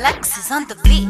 Alexis on the beat.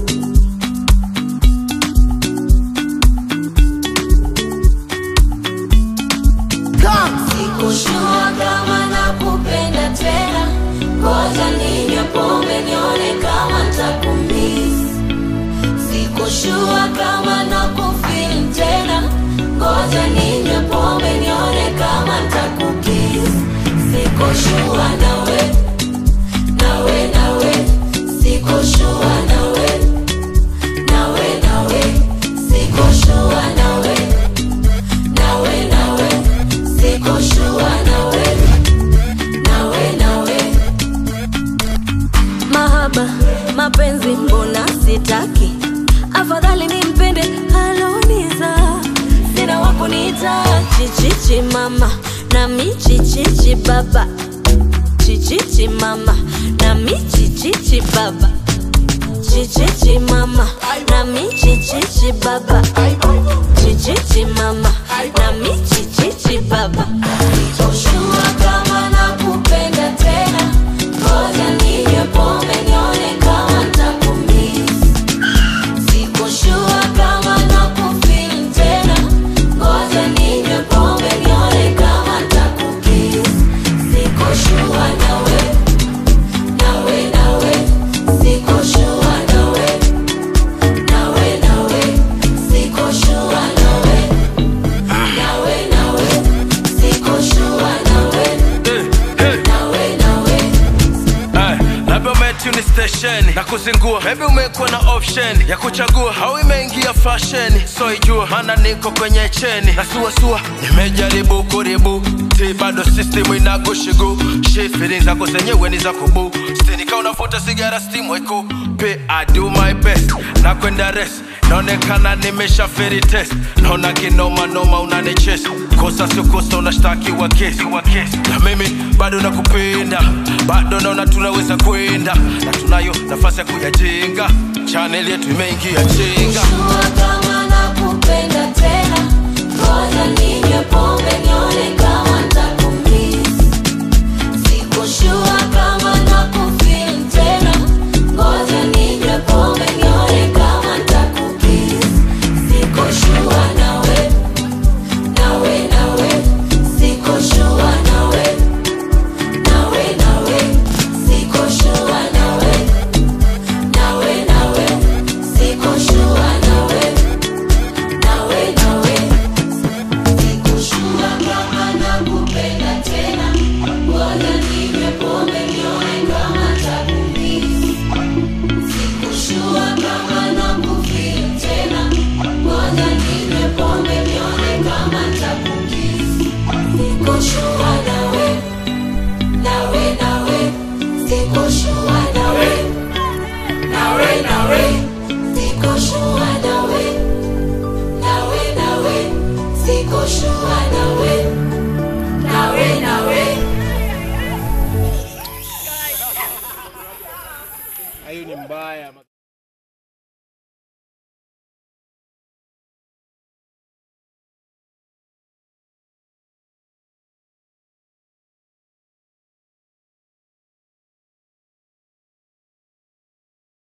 Sikushua kama nakupenda tena, ngoja ninywe pombe nione kama ntakumiss. Sikushua kama nakufeel tena, ngoja ninywe pombe nione kama ntakukiss. Sikushua nawe, nawe, nawe, sikushua nawe, nawe, nawe, sikushua nawe, nawe, nawe, sikushua nawe, nawe, nawe. Mahaba, mapenzi mbona sitaki, afadhali nimpende aloniza, sina wakuniita chichichi mama nami chichichi baba, chichichi mama nami chichichi baba, chichichi mama nami chichichi baba, chichichi mama nami chichichi baba. Sikushua kama nakupenda tena, ngoja ninywe pombe nione kama ntakumiss. Sikushua kama nakufeel tena, ngoja ninywe pombe nione kama ntakukiss. Sikushua nawe, nawe, nawe, sikushua nawe, nawe, nawe, sikushua nawe, nawe, nawe, sikushua nawe, nawe, nawe. Ay, labda umetuni stesheni na kuzingua, maybe umekuwa na option ya kuchagua, au imeingia fashion, so ijua maana niko kwenye cheni na suasua, nimejaribu kuribu ti bado system inakushigu shi feelings zako zenyewe ni za kubu stini kama unavuta sigara steam weko pe I do my best na kwenda rest naonekana nimesha feri test naona kinoma noma unanichesi kosa sio kosa unashtakiwa kesi na mimi bado nakupenda bado naona tunaweza kwenda na tunayo nafasi ya kuyajenga chaneli yetu imeingia chenga Sikushua kama nakupenda tena, ngoja ninywe pombe nione kama ntakumiss. Sikushua kama nakufeel tena, ngoja ninywe pombe nione kama ntakukiss. Sikushua nawe, nawe, nawe, sikushua nawe, nawe, nawe, sikushua nawe, nawe, nawe, sikushua nawe, nawe, nawe. Sikushua kama nakupenda tena, ngoja ninywe pombe nione kama ntakumiss. Sikushua kama nakufeel tena, ngoja ninywe pombe nione kama ntakukiss. Sikushua nawe, nawe, nawe, sikushua nawe, nawe, nawe, sikushua nawe, nawe, nawe, sikushua nawe, nawe, nawe. hiyo ni mbaya